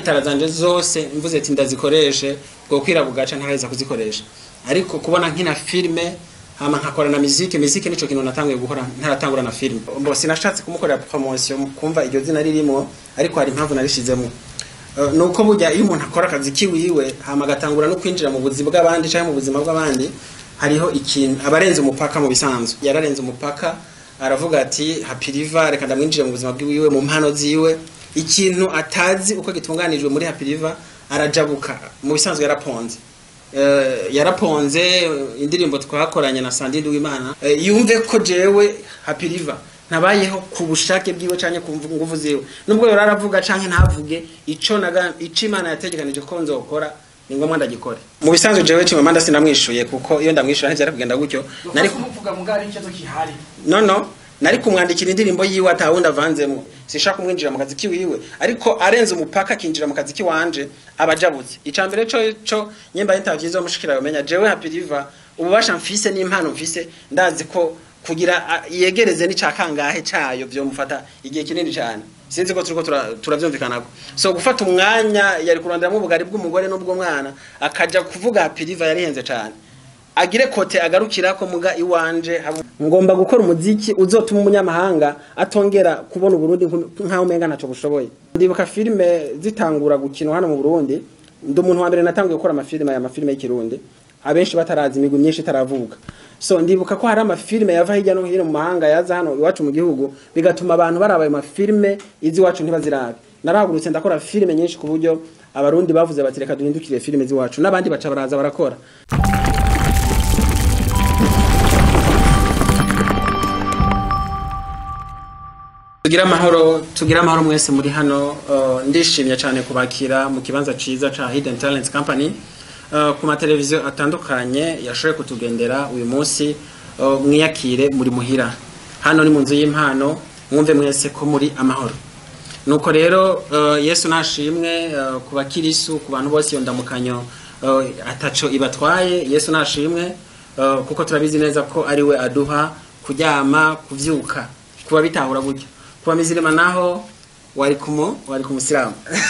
itara zanje zose mvuze ati ndazikoreshe bwo kwira bugaca ntaheza kuzikoresha ariko kubona nkina filme hama nkakora na muziki muziki nico kintu natanguye gukora ntaratangura na filme mbo sinashatse kumukorera promotion kumva iryo zina ririmo ariko hari impamvu narishizemo Uh, nuko burya iyo umuntu akora akazi kiwiwe hama agatangura no kwinjira mu buzima bw'abandi cyangwa mu buzima bw'abandi hariho ikintu abarenze umupaka mu bisanzwe yararenze umupaka aravuga ati happy river reka ndamwinjire mu buzima bwiwe mu mpano ziwe ikintu atazi uko gitunganijwe muri happy river arajabuka mu bisanzwe yaraponze uh, yaraponze indirimbo twakoranye na Sandide w'Imana uh, yumve ko jewe happy river ntabayeho ku bushake bwiwe canke ku nguvu ziwe nubwo yora aravuga canke ntavuge ico naga ico Imana yategekanije ko nzokora ni ngombwa ndagikore mu bisanzwe jewe cyo manda sinamwishuye kuko iyo ndamwishuye ntivyari kugenda gutyo nari kumuvuga mugari ikibazo kihari no no nari kumwandikira indirimbo yiwe atawundi avanzemo sinshaka kumwinjira mu kazi kiwiwe ariko arenze umupaka akinjira mu kazi kiwanje abajabutse icambere co co nyemba interview zo mushikira bamenya jewe happy river ububasha mfise n'impano mfise ndazi ko kugira yegereze n'icakangahe cayo byo mufata igihe kinini cyane sinzi ko turiko turavyumvikanako so gufata umwanya yari kuronderamo ubugari bw'umugore n'ubwo mwana akaja kuvuga piriva yarihenze cyane agire kote agarukira ko muga iwanje ngomba gukora umuziki uzotuma umunyamahanga atongera kubona uburundi nkaho umenga ntaco bushoboye ndibuka filime zitangura gukinwa hano mu Burundi ndi umuntu wa mbere natanguye gukora amafilime aya mafilime y'ikirundi abenshi batarazi imigwi myinshi itaravuka so ndibuka ko hari amafilime yava hirya no hino mu mahanga yaza hano iwacu mu gihugu bigatuma abantu baraba ayo mafilime izi iwacu ntibazirabe narahagurutse ndakora filime nyinshi ku buryo abarundi bavuze bati reka duhindukire filime z'iwacu n'abandi baca baraza barakora tugira amahoro tugira amahoro mwese muri hano uh, ndishimye cyane kubakira mu kibanza ciza ca Hidden Talents Company uh, ku mateleviziyo atandukanye yashoboye kutugendera uyu munsi uh, mwiyakire muri muhira hano ni mu nzu y'impano mwumve mwese ko muri amahoro nuko rero uh, Yesu nashimwe uh, ku bakirisu ku bantu bose iyo ndamukanyo uh, ataco ibatwaye Yesu nashimwe uh, kuko turabizi neza ko ari we aduha kuryama kuvyuka kuba bitahura buryo kuba mizirima naho wari kumu wari kumusilamu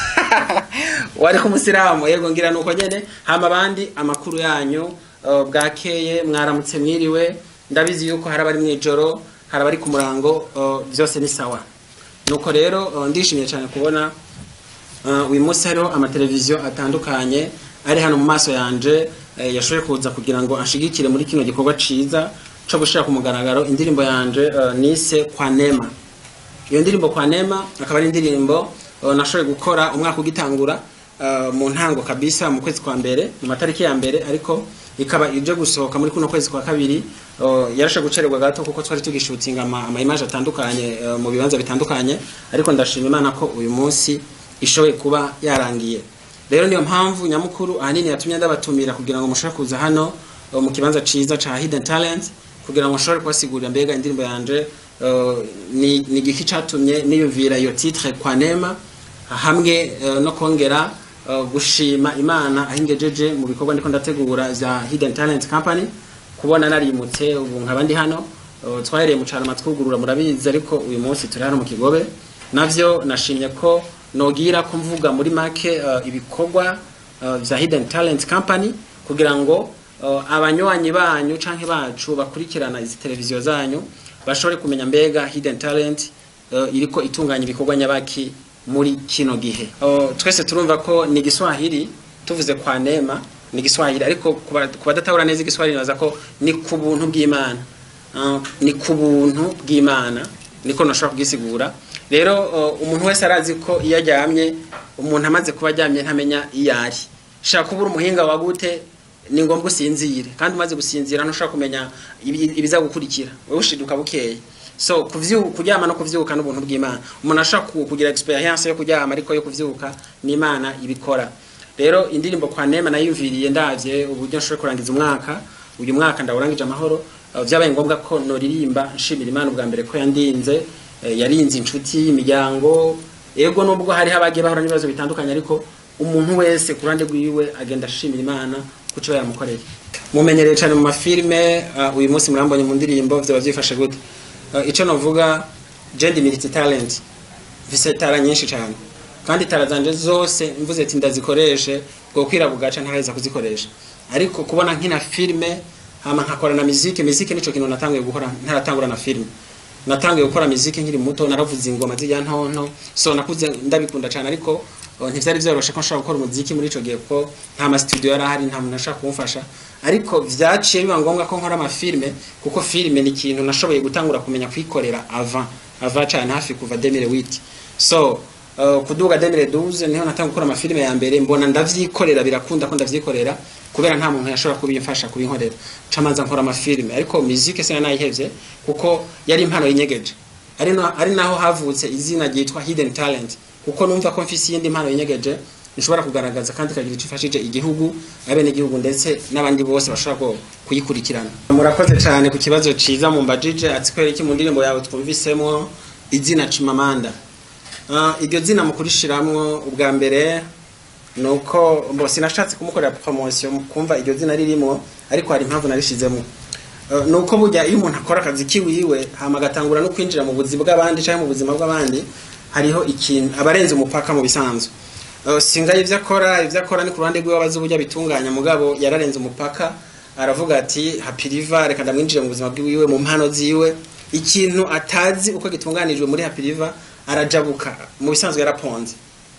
wari kumusilamu yego ngira nuko nyene hama abandi amakuru yanyu uh, bwakeye mwaramutse mwiriwe ndabizi yuko hari abari mwijoro hari abari ku murango uh, byose ni sawa nuko rero uh, ndishimye cyane kubona uh, uyu munsi hariho amateleviziyo atandukanye ari hano mu maso yanje uh, yashoboye kuza kugira ngo ashigikire muri kino gikorwa ciza co gushira ku mugaragaro indirimbo yanje uh, nise kwa nema iyo ndirimbo kwa nema akaba ari indirimbo uh, nashoboye gukora umwaka ugitangura uh, mu ntango kabisa mu kwezi kwa mbere mu matariki ya mbere ariko ikaba ije gusohoka muri kuno kwezi kwa kabiri uh, yarashe gucererwa gato kuko twari tugishutinga ama, ama image atandukanye uh, mu bibanza bitandukanye ariko ndashima Imana ko uyu munsi ishoboye kuba yarangiye rero niyo mpamvu nyamukuru ahanini yatumye ndabatumira kugira ngo mushobore kuza hano uh, mu kibanza ciza ca Hidden Talents kugira ngo mushobore kubasigurira mbega indirimbo yanje uh, ni ni giki catumye niyumvira iyo titre kwa nema hamwe uh, no kongera uh, gushima imana ahingejeje mu bikorwa ndiko ndategura za Hidden Talent Company kubona narimutse ubu nkaba ndi hano uh, twahereye mu cyaro matwugurura murabizi ariko uyu munsi turi hano mu kigobe navyo nashimye ko nogira ko mvuga muri make uh, ibikorwa uh, vya Hidden Talent Company kugira ngo uh, abanywanyi banyu canke bacu bakurikirana izi televiziyo zanyu bashobore kumenya mbega Hidden Talent uh, iriko itunganya ibikorwa nyabaki muri kino gihe uh, twese turumva ko ni Giswahili tuvuze kwa nema ni Giswahili ariko kubadatahura neza Giswahili naza ko ni ku buntu bw'Imana uh, ni ku buntu bw'Imana niko nashobora kugisigura rero uh, umuntu wese arazi ko iyo aryamye umuntu amaze kuba aryamye ntamenya iyo ari shaka kubura umuhinga wa gute ni ngombwa usinzire kandi umaze gusinzira ntushobora kumenya ibiza gukurikira wowe ushiduka bukeye so kuvyuka kuryama no kuvyuka n'ubuntu bw'Imana umuntu ashaka kugira experience yo kuryama ariko yo kuvyuka ni Imana ibikora rero indirimbo kwa nema nayumviriye ndavye uburyo nshobora kurangiza umwaka uyu mwaka ndawurangije amahoro uh, vyabaye ngombwa ko noririmba nshimira Imana ubwa mbere ko yandinze uh, yarinze inshuti imiryango ego nubwo hari habagiye bahura n'ibibazo bitandukanye ariko umuntu wese ku ruhande rwiwe agenda ashimira Imana kuco yamukoreye mumenyereye cyane mu mafilme uh, uyu munsi murambonye mu ndirimbo vyaba vyifashe gute uh, ico novuga jendi militi talent vise tara nyinshi cyane kandi tara zanje zose mvuze ati ndazikoreshe bwo kwira bugaca ntaraheza kuzikoresha ariko kubona nkina filme hama nkakora na muziki muziki nico kintu natanguye gukora ntaratangura na filme natanguye gukora muziki nkiri muto naravuze ingoma zijya ntonto so nakuze ndabikunda cyane ariko uh, ntivyari vyoroshe ko nshobora gukora umuziki muri ico gihe kuko nta ma studio yari ahari nta muntu ashaka kumfasha ariko vyaciye biba ngombwa ko nkora amafilme kuko filme ni ikintu nashoboye gutangura kumenya kwikorera avant avant cyane hafi kuva 2008 so uh, kuduga 2012 niho natanguye gukora amafilme ya mbere mbona ndavyikorera birakunda ko ndavyikorera kubera nta muntu yashobora kubimfasha kubinkorera camanza nkora amafilme ariko musique sina nayihevye kuko yari impano yinyegeje ari no, ari naho havutse izina ryitwa hidden talent kuko numva ko mfise iyindi mpano yinyegeje nshobora kugaragaza kandi kagira icyo ifashije igihugu abene igihugu ndetse n'abandi bose bashobora kuyikurikirana murakoze cyane ku kibazo ciza mu mbajije ati kwera iki mu ndirimbo yawe twumvisemo izina Chimamanda uh, iryo zina mukurishiramwo ubwa mbere nuko mbo sinashatse kumukorera promotion kumva iryo zina ririmo ariko hari impamvu narishizemo uh, nuko burya iyo umuntu akora akazi kiwiwe hama agatangura no kwinjira mu buzima bw'abandi cyangwa mu buzima bw'abandi hariho ikintu abarenze umupaka mu bisanzwe uh, singa ivyo akora ivyo akora ni ku ruhande rwiwe abazi uburyo bitunganya mugabo yararenze umupaka aravuga ati happy river reka ndamwinjire mu buzima bwiwe mu mpano ziwe ikintu atazi uko gitunganijwe muri happy river arajabuka mu bisanzwe yaraponze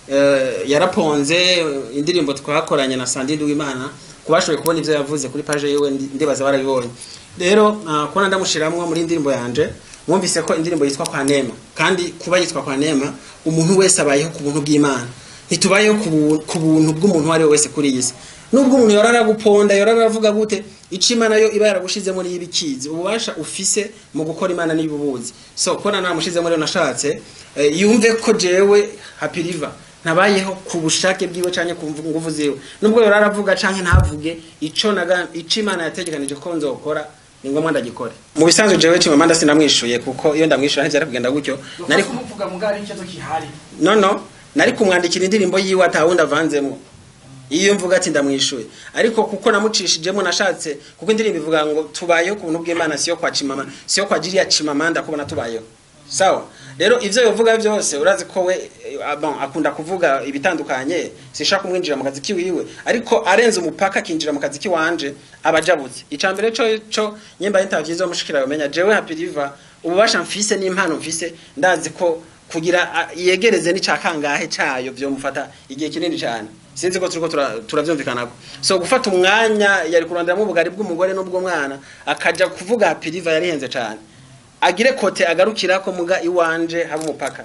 uh, yaraponze indirimbo twakoranye na Sandide w'Imana kubashoboye kubona ivyo yavuze kuri page yiwe ndibaza barabibonye rero uh, kubona ndamushiramwo muri indirimbo yanje mwumvise ko indirimbo yitwa kwa nema kandi kuba yitwa kwa nema umuntu wese abayeho ku buntu bw'Imana ntitubayeho ku buntu bw'umuntu wari wese kuri iyi si nubwo umuntu yorara guponda yorara avuga gute ico imana yo iba yaragushizemo niyo ibikizi ububasha ufise mu gukora imana n'ibubuzi so kubona naramushizemo rero nashatse uh, yumve ko jewe happy river ntabayeho ku bushake bwiwe canke ku nguvu ziwe nubwo yorara avuga canke ntavuge ico naga ico imana yategekanije ko nzokora ni ngombwa ndagikore mu bisanzwe jewe Chimamanda sinamwishuye kuko iyo ndamwishuye ntivyari kugenda gutyo nari kumuvuga mugari ikibazo kihari no no nari kumwandikira indirimbo yiwe atawundi avanzemo iyo mvuga ati ndamwishuye ariko kuko namucishijemo nashatse kuko indirimbo ivuga ngo tubayeho ku buntu bw'Imana siyo kwa Chimama siyo kwa Jiriya Chimamanda kubona tubayeho sawa rero ivyo yovuga byose urazi ko we bon akunda kuvuga ibitandukanye sishaka kumwinjira mu kazi kiwiwe ariko arenze umupaka akinjira mu kazi kiwanje abajabutse icambere co co nyemba interview zo mushikira bamenya jewe happy river ububasha mfise n'impano mfise ndazi ko kugira yegereze n'icakangahe cayo byo mufata igihe kinini cyane sinzi ko turiko turavyumvikanako so gufata umwanya yari kuronderamo ubugari bw'umugore n'ubw'umwana akaja kuvuga happy river yarihenze cyane agire kote agarukira ko muga iwanje haba umupaka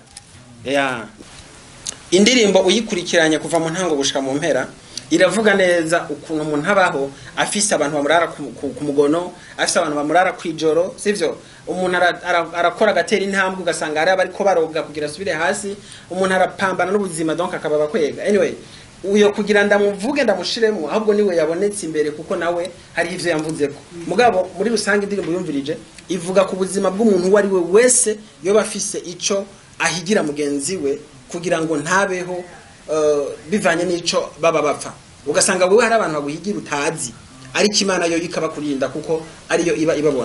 ya indirimbo uyikurikiranye kuva mu ntango gushika mu mpera iravuga neza ukuntu umuntu abaho afise abantu bamurara ku mugono afise abantu bamurara kwijoro sivyo umuntu arakora agatera intambwe ugasanga hari abariko baroga kugira asubire hasi umuntu arapambana n'ubuzima donc akaba bakwega anyway uyo kugira ndamuvuge ndamushiremo ahubwo niwe yabonetse imbere kuko nawe hari ivyo yamvuzeko mugabo muri rusange indirimbo yumvirije ivuga ku buzima bw'umuntu uwo ari we wese yoba afise ico ahigira mugenzi we kugira ngo ntabeho uh, bivanye n'ico baba bapfa ugasanga wewe hari abantu baguhigira utazi ariko imana yo ikabakurinda kuko ariyo iba ibabona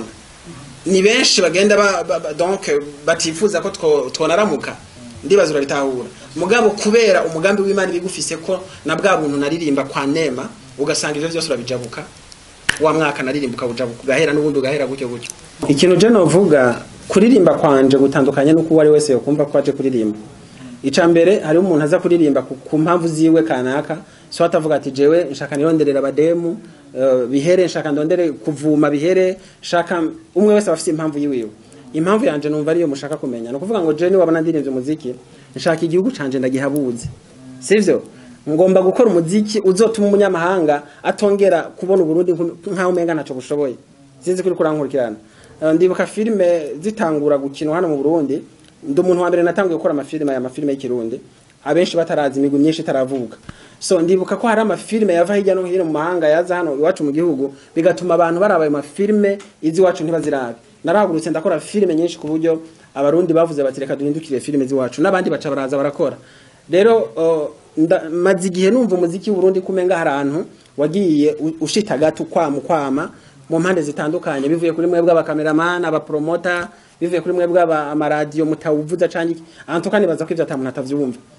ni benshi bagenda ba, ba, ba, donc batifuza ko twonaramuka ndibaza urabitahura mugabo kubera umugambi w'Imana bigufise ko na bwa buntu naririmba kwa nema ugasanga ivyo byose urabijabuka wa mwaka naririmbuka ujabuka ugahera n'ubundi ugahera gutyo gutyo ikintu je novuga kuririmba kwanje gutandukanye nuko uwo ari wese yokumva ko aje kuririmba ica mbere hariho umuntu aza kuririmba ku mpamvu ziwe kanaka so atavuga ati jewe nshaka nironderera abademu uh, bihere nshaka ndondere kuvuma bihere nshaka umwe wese afite impamvu yiwiwe impamvu yanje numva ariyo mushaka kumenya no kuvuga ngo je ni wabona ndirimvye umuziki nshaka igihugu canje ndagihabuze sivyo ngomba gukora umuziki uzotuma umunyamahanga atongera kubona uburundi nkaho umenga ntaco bushoboye sinzi kuri kurankurikirana uh, ndibuka filime zitangura gukinwa hano mu Burundi ndi umuntu wa mbere natanguye gukora amafilime aya mafilime y'ikirundi abenshi batarazi imigwi myinshi itaravuka so ndibuka ko hari amafilime yava hirya no hino mu mahanga yaza hano iwacu mu gihugu bigatuma abantu baraba ayo mafilime izi iwacu ntibazirabe narahagurutse ndakora filime nyinshi ku buryo abarundi bavuze bati reka duhindukire filime z'iwacu n'abandi baca baraza barakora rero uh, maze igihe numva umuziki w'uburundi kumenga hari ahantu wagiye ushita gato kwama kwama mu mpande zitandukanye bivuye kuri mwebwe abakameramani abapromota bivuye kuri mwebwe amaradiyo mutawuvuza canke ahantu kandi baza ko ivyo ata muntu atavyumva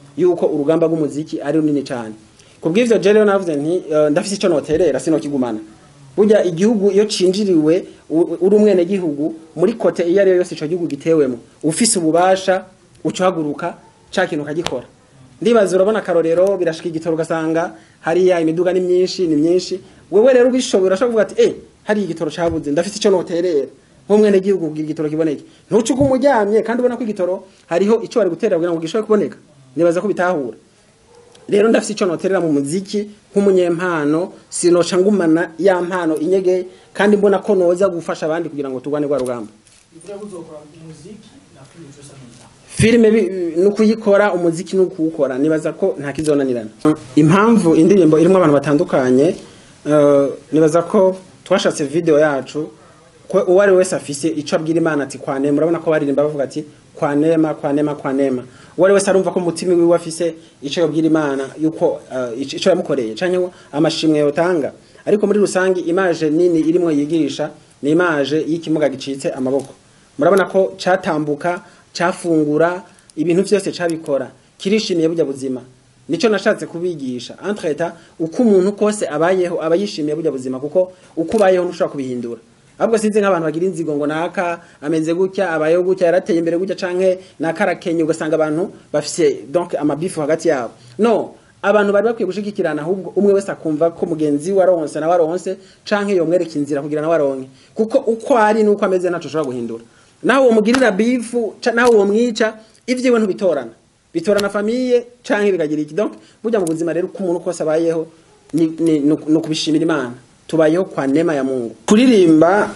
yuko urugamba rw'umuziki ari runini cyane kubw'ivyo je rero navuze nti eh, ndafise ico noterera sinokigumana burya igihugu iyo cinjiriwe u- uri umwene gihugu muri kote iyo ariyo yose ico gihugu gitewemo ufise ububasha ucahaguruka ca kintu ukagikora ndibaza urabona akarorero birashika igitoro ugasanga hariya imiduga ni myinshi ni myinshi wewe rero ubishoboye urashobora kuvuga ati eh hari igitoro cabuze ndafise ico noterera nk'umwene gihugu kugira igitoro kiboneke ntuce ugume uryamye kandi ubona ko igitoro hariho ico bari guterera kugira ngo gishobore kuboneka nibaza ko bitahura rero ndafise ico noterera mu muziki nk'umunyempano sinoca ngumana ya mpano inyege kandi mbona ko noza gufasha abandi kugira ngo turwane rwa rugamba Ivyo uzokora umuziki na filime cyose neza. filime bi- ni ukuyikora umuziki ni ukuwukora nibaza ko nta kizonanirana impamvu indirimbo irimo abantu batandukanye eh, nibaza ko twashatse video yacu ko uwo ari we wese afise ico abwira imana ati kwa nema urabona ko baririmba bavuga ati kwa nema kwa nema kwa nema uwo ari wese arumva ko umutima wiwe afise ico yobwira imana yuko eh, ico ico yamukoreye canke ngo amashimwe yotanga ariko muri rusangi imaje nini irimwo yigirisha ni imaje y'ikimuga gicitse amaboko murabona ko catambuka cafungura ibintu vyose cabikora kirishimiye burya buzima nico nashatse kubigisha entreta uko umuntu kose abayeho aba yishimiye burya buzima kuko uko ubayeho ntushobora kubihindura ahubwo sinzi nk'abantu bagira inzigo ngo naka ameze gutya abayeho gutya yarateye imbere gutya canke naka arakenye ugasanga abantu bafise donc amabifu hagati yabo no abantu bari bakwiye gushigikirana ahubwo umwe wese akumva ko mugenzi we aronse nawe aronse canke yomwereka inzira kugira nawe aronke kuko uko ari nuko ameze ntaco ushobora guhindura nawe womugirira bifu ca- nawe womwica ivyiwe ntubitorana bitorana famiye canke bikagira iki donc burya mu buzima rero uko umuntu kose abayeho ni, ni, ni, ni ukubishimira imana tubayeho kwa nema ya mungu kuririmba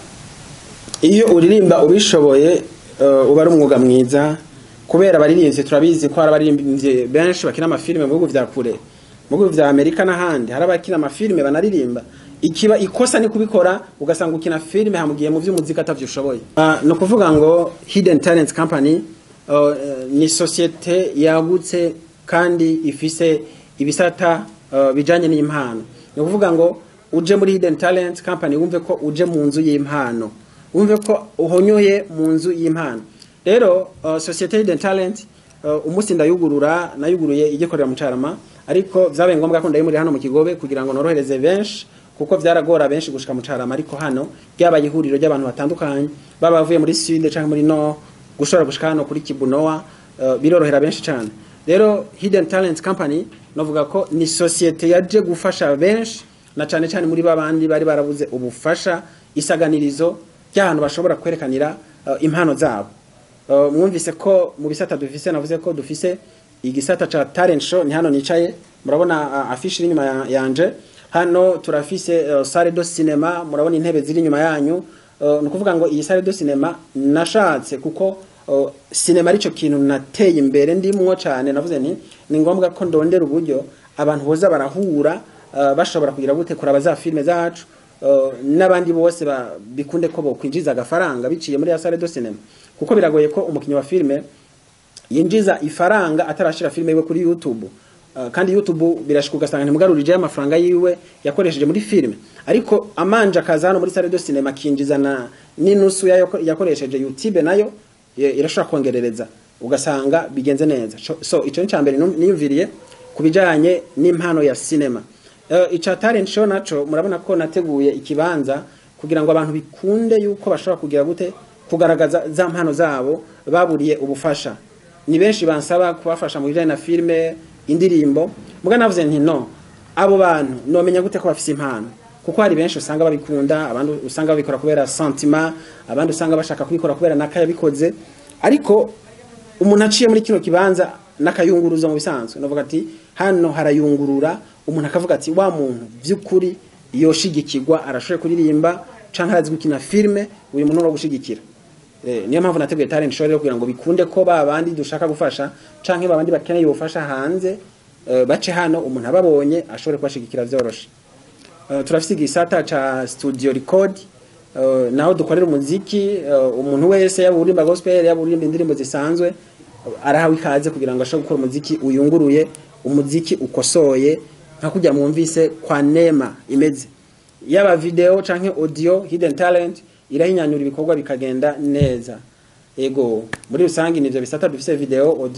iyo uririmba ubishoboye uh, uba ari umwuga mwiza kubera abaririmbyi turabizi ko hari abaririmbyi benshi bakina amafilime mu bihugu vya kure mu bihugu vya amerika n'ahandi hari abakina amafilime banaririmba ikiba ikosa ni kubikora ugasanga ukina filime hamugiye mu vy'umuziki atavyo ushoboye uh, ni ukuvuga ngo hidden talent company uh, ni sosiyete yagutse kandi ifise ibisata uh, bijanye n'impano ni ukuvuga ngo uje muri hidden talent company wumve ko uje mu nzu y'impano wumve ko uhonyoye mu nzu y'impano rero uh, societe hidden talent uh, umunsi ndayugurura nayuguruye igikorera mu carama ariko vyabaye ngombwa ko ndayimuri hano mu kigobe kugira ngo norohereze benshi kuko vyaragora benshi gushika mu carama ariko hano ryabaye ihuriro ry'abantu batandukanye baba bavuye muri sud canke muri nord gushobora gushika hano kuri kibunowa uh, birorohera benshi cane rero hidden talent company novuga ko ni societe yaje gufasha benshi na cane cane muri babandi bari barabuze ubufasha isaganirizo ry'ahantu bashobora kwerekanira uh, impano zabo uh, mwumvise ko mu bisata dufise navuze ko dufise igisata ca talent show ni hano nicaye murabona uh, afishi iri inyuma ya- yanje hano turafise uh, salle de cinema murabona intebe ziri inyuma yanyu uh, ni ukuvuga ngo iyi salle de cinema nashatse kuko uh, cinema arico kintu nateye imbere ndimwo cane navuze nti ni ngombwa ko ndondera uburyo abantu boza barahura uh, bashobora kugira gute kuraba za filme zacu uh, n'abandi bose ba- bikunde ko bokwinjiza agafaranga biciye muri ya salle de cinema kuko biragoye ko umukinnyi wa filme yinjiza ifaranga atarashira filme yiwe kuri YouTube Uh, kandi YouTube birashika ugasanga ntimugarurije amafaranga yiwe yakoresheje muri filme ariko amanje akaza hano muri salle de cinema akinjiza na n'inusu yayo yakoresheje YouTube nayo ye- irashobora kongerereza ugasanga bigenze neza so, so ico ni cambere niyumviriye kubijanye n'impano ya cinema uh, ica talent show naco murabona ko nateguye ikibanza kugira ngo abantu bikunde yuko bashobora kugira gute kugaragaza za mpano zabo baburiye ubufasha ni benshi bansaba kubafasha mu bijanye na filme indirimbo muga navuze nti no abo bantu nomenya gute ko bafise impano kuko hari benshi usanga babikunda abandi usanga babikora kubera sentiment abandi usanga bashaka kubikora kubera naka yabikoze ariko umuntu aciye muri kino kibanza n'akayunguruzo mu bisanzwe navuga ati hano harayungurura umuntu akavuga ati wa muntu by'ukuri yoshigikirwa arashoboye kuririmba canke arazi gukina filme uyu muntu no gushigikira Eh, niyo mpamvu nateguye talent show rero kugira ngo bikunde ko ba bandi dushaka gufasha canke ba bandi bakeneye ubufasha hanze eh, bace hano umuntu ababonye ashobore kubashigikira vyoroshe Uh, turafise igisata ca studio record uh, naho dukorera umuziki uh, umuntu wese yaba uririmba gospel yaba uririmba indirimbo zisanzwe uh, arahawe ikaze kugira ngo ashobore gukora umuziki uyunguruye umuziki ukosoye nka kujya mwumvise kwa nema imeze yaba video canke audio hidden talent irahinyanyura ibikorwa bikagenda neza ego muri rusange nivyo bisata dufise video audio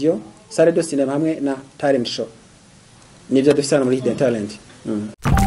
sale de cinema hamwe na talent show nivyo dufise hano muri hidden talent mm.